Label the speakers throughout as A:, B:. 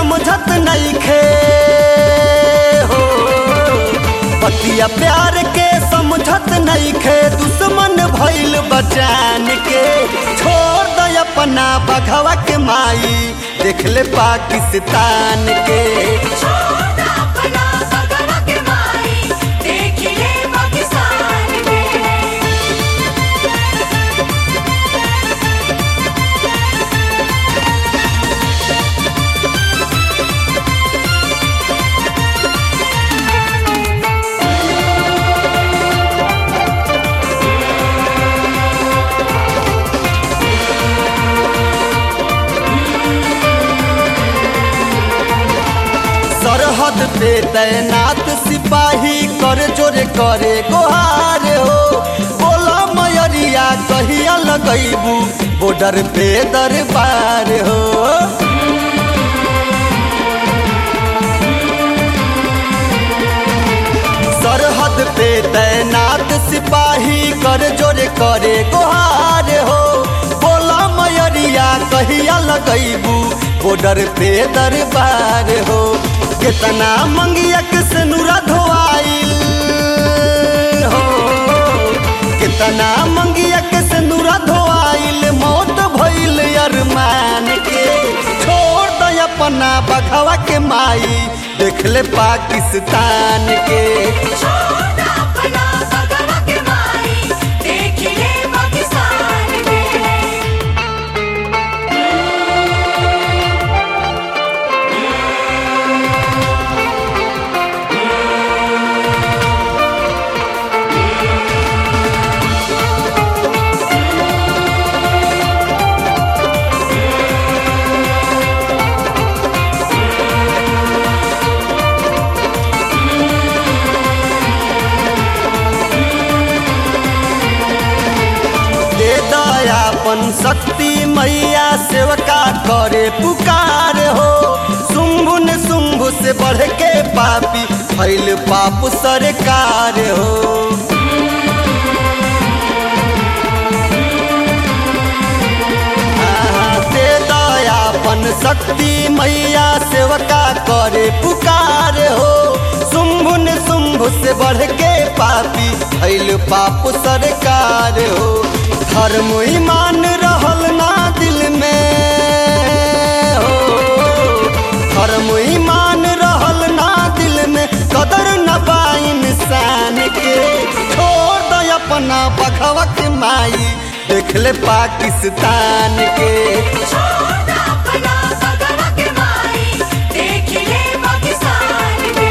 A: समझत नहीं खे हो पतिया प्यार के समझत नहीं खे दुश्मन भइल बचान के छोड़ दे अपना बघवा के माई देख ले पाकिस्तान के
B: छोड़ अपना भगवा के माई देख ले पाकिस्तान के
A: सरहद पे तैनात सिपाही कर जोरे करे गोहार हो बोला मयरिया कहिया लगैबू बॉर्डर पे दरबार हो सरहद पे तैनात सिपाही कर जोरे करे गोहार हो बोला मयरिया कहिया लगैबू बॉर्डर पे दरबार हो कितना मंगिया से नूरा धोआइल हो कितना मंगिया से नूरा धोआइल मौत भइल अरमान के छोड़ दे अपना बघवा के माई देख ले पाकिस्तान के
B: छोड़ अपना भगवा के माई देख ले पाकिस्तान के
A: दे दयापन शक्ति मैया सेवका करे पुकार हो शुंभु ने शुंभु से बढ़ के पापी फैल पाप सरकार हो आहा, दे दयापन शक्ति मैया सेवका करे पुकार हो शुंभु ने शुंभु से बढ़ के पापी फैल पाप सरकार हो धर्म ईमान रहल ना दिल में हो धर्म ईमान रहल ना दिल में कदर न बा इंसान के छोड़ दे अपना बखवा के माई देख ले पाकिस्तान के
B: छोड़ अपना भगवा के माई देख ले पाकिस्तान के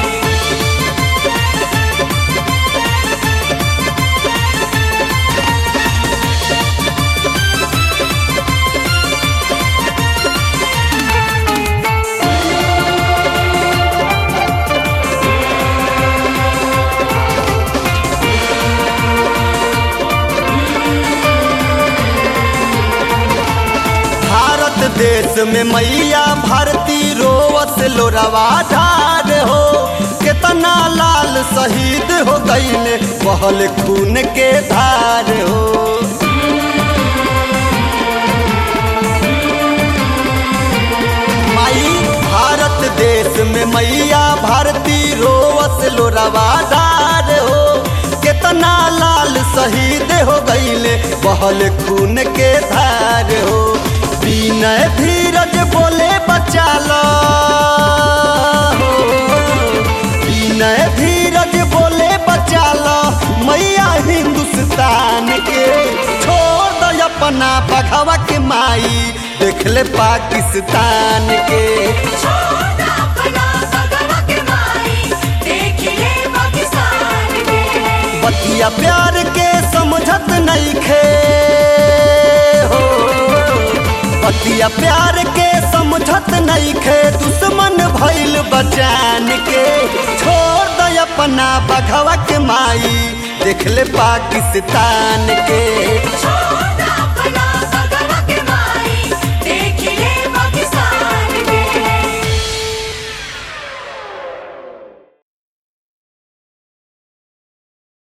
A: भारत देश में मैया भारती रोवत लोरवा ढार हो कितना लाल शहीद हो गईले बहल खून के धार हो माई भारत देश में मैया भारती रोवत लोरवा ढार हो कितना लाल शहीद हो गईले बहल खून के धार हो विनय धीरज बोले बचा लो हो। विनय धीरज बोले बचा लो मैया हिंदुस्तान के छोड़ दो अपना बघवा के माई देख ले पाकिस्तान के
B: छोड़ अपना भगवा के माई देख ले पाकिस्तान के
A: बतिया प्यार के समझत नहीं खे हो बतिया प्यार के समझत नहीं खे दुश्मन भइल बचान के छोड़ दे अपना बघवा के माई देख ले पाकिस्तान के
B: छोड़